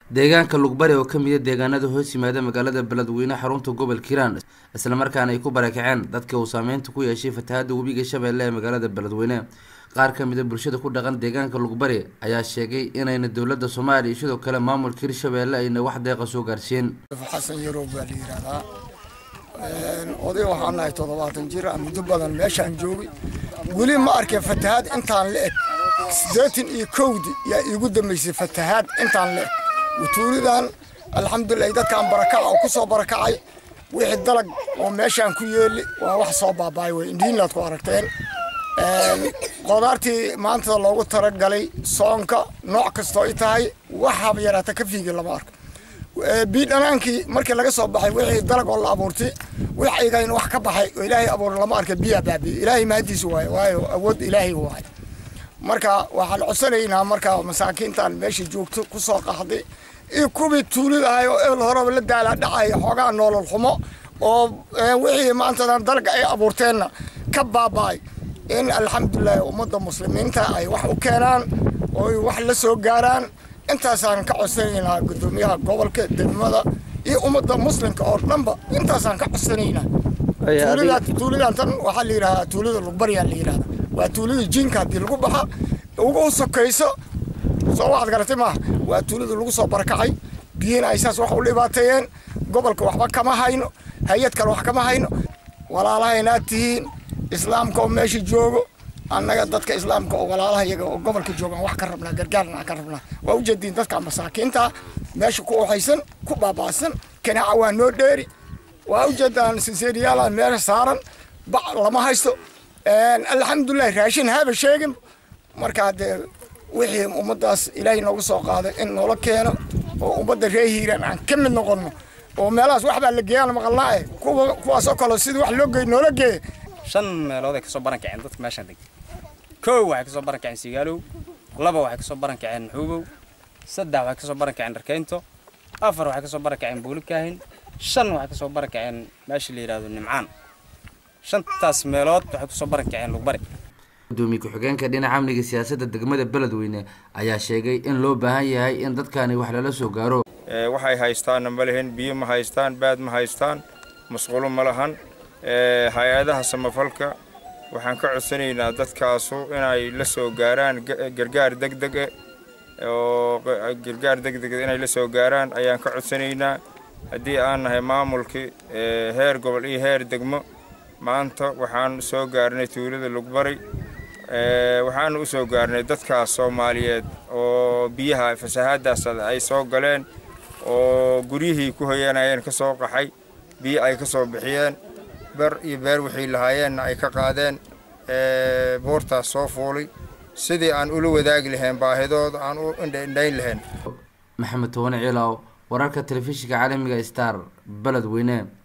deegaanka lugbari oo kamid a deegaanada hoos yimaada magaalada beledweyne xarunta gobolka hiiraan islamarkaana ay ku barakaceen dadka uu saameynta ku yeeshay fatahaada webiga shabeelle ee magaalada beledweyne qaar kamid a bulshada ku dhaqan deegaanka lugbari ayaa sheegay inayna dowlada soomaaliya iyo sidoo kale maamulka hirshabeelle ayna wax deeqa soo gaarsiiyeen xasan yarow baa la yidhaahdaa oday waxaan nahay toddobaatan jir ah muddo badan meeshaan joogay weli ma arkeen fatahaad intaan la eg siddeetan iyo kowdi yaa iigu dambaysay fatahaad intaan la eg wutuulidan alxamdulilah dadkaan barakaca oo ku soo barakacay wixii dalag oo meeshaan ku yeeli waa wax soo baaba'ay wey indhiinlaad ku aragteen qudaartii maanta loogu talagalay soonka nooc kastoo i tahay wax haba yaraata ka fiigi lama arko biidhanaankii markii laga soo baxay wixii dalag oo la abuurtay wix aygayn wax ka baxay oo ilaahay abuur lama arka biyaa baabiye ilaahay mahadiisa waaye waayo awood ilaahay waaye marka waxaan codsanaynaa marka masaakiintan meesha joogto ku soo qaxday iyo kuwii tuulidahay oo ebel horeba la daala dhacaya xoogaa noolol xumo oo wixii maantadan dalga ay abuurteenna ka baaba'ay in alxamdulilahi ummadda muslimiinta ay wax u keenaan oo wax la soo gaaraan intaasaan ka codsanaynaa guddoomiyaha gobolka degmada iyo ummadda muslimka oo dhanba intaasaan ka codsanaynaa tuulidan tan waxaa la yidhahdaa tuulida lugbaryaa la yidhahdaa waa tuulida jiinka haddii lagu baxa ugu sokayso soo waxaad garatay maaha waa tuulida lagu soo barakacay biyina ay saas wax u dhibaateeyeen gobolka waxba kama hayno hay-ad kale wax kama hayno walaalahaynaad tihiin islaamka oo meesha joogo annaga dadka islaamka oo walaalaha iyaga oo gobolka joogaan wax ka rabnaa gargaarna aan ka rabnaa waa ujeediin dadka masaakiinta meesha ku oxaysan ku baaba'san kanaaca waa noo dheeri waa ujeedaan sinseeriyaala meesha saaran bac lama haysto alxamdulilah raashin haba sheegin marka haddee wixii ummaddaas ilaahay noogu soo qaaday in noola keeno oo ummadda ree hiiraan aan ka mid noqonno oo meelahaas waxbaa la geeyaan maqalnaa eh kuwa kuwaasoo kale sidii wax loo geey noola geeye shan meelood ay kasoo baran kaceen dadka meeshaan deg kow waxay kasoo baran kaceen sigaalow laba waxay kasoo baran kaceen xuubow saddex waxay kasoo baran kaceen dharkeynto afar waxay kasoo baran kaceen buulikaahin shan waxay kasoo baran kaceen meesha la yidhahdo nimcaan shantaas meelood waxay kusoo baran kaceen lugbari gudoomiye ku-xigeenka dhinaca amniga siyaasadda degmada beledweyne ayaa sheegay in loo baahan yahay in dadkani wax lala soo gaaro waxay haystaanna ma lehen biyo ma haystaan baad ma haystaan masquulo ma lahan hay-adaha samafalka waxaan ka codsanaynaa dadkaasu inay la soo gaaraan gargaar degdege oo gargaar degdega inay la soo gaaraan ayaan ka codsanaynaa haddii aan nahay maamulkii heer gobol iyo heer degmo maanta waxaan soo gaarnay tuulada lugbari waxaana u soo gaarnay dadkaas soomaaliyeed oo biyaha fasahaadaas ay soo galeen oo guryihii ku hoyanayeen ka soo qaxay biyo ay ka soo bixiyeen ber iyo beer wixii lahaayeenna ay ka qaadeen buurtaas soo fuulay sidii aan ula wadaagi lahayn baahidooda aan u indhayn lahayn maxamed towane ciilaaw wararka telefishinka caalamiga star beledweyne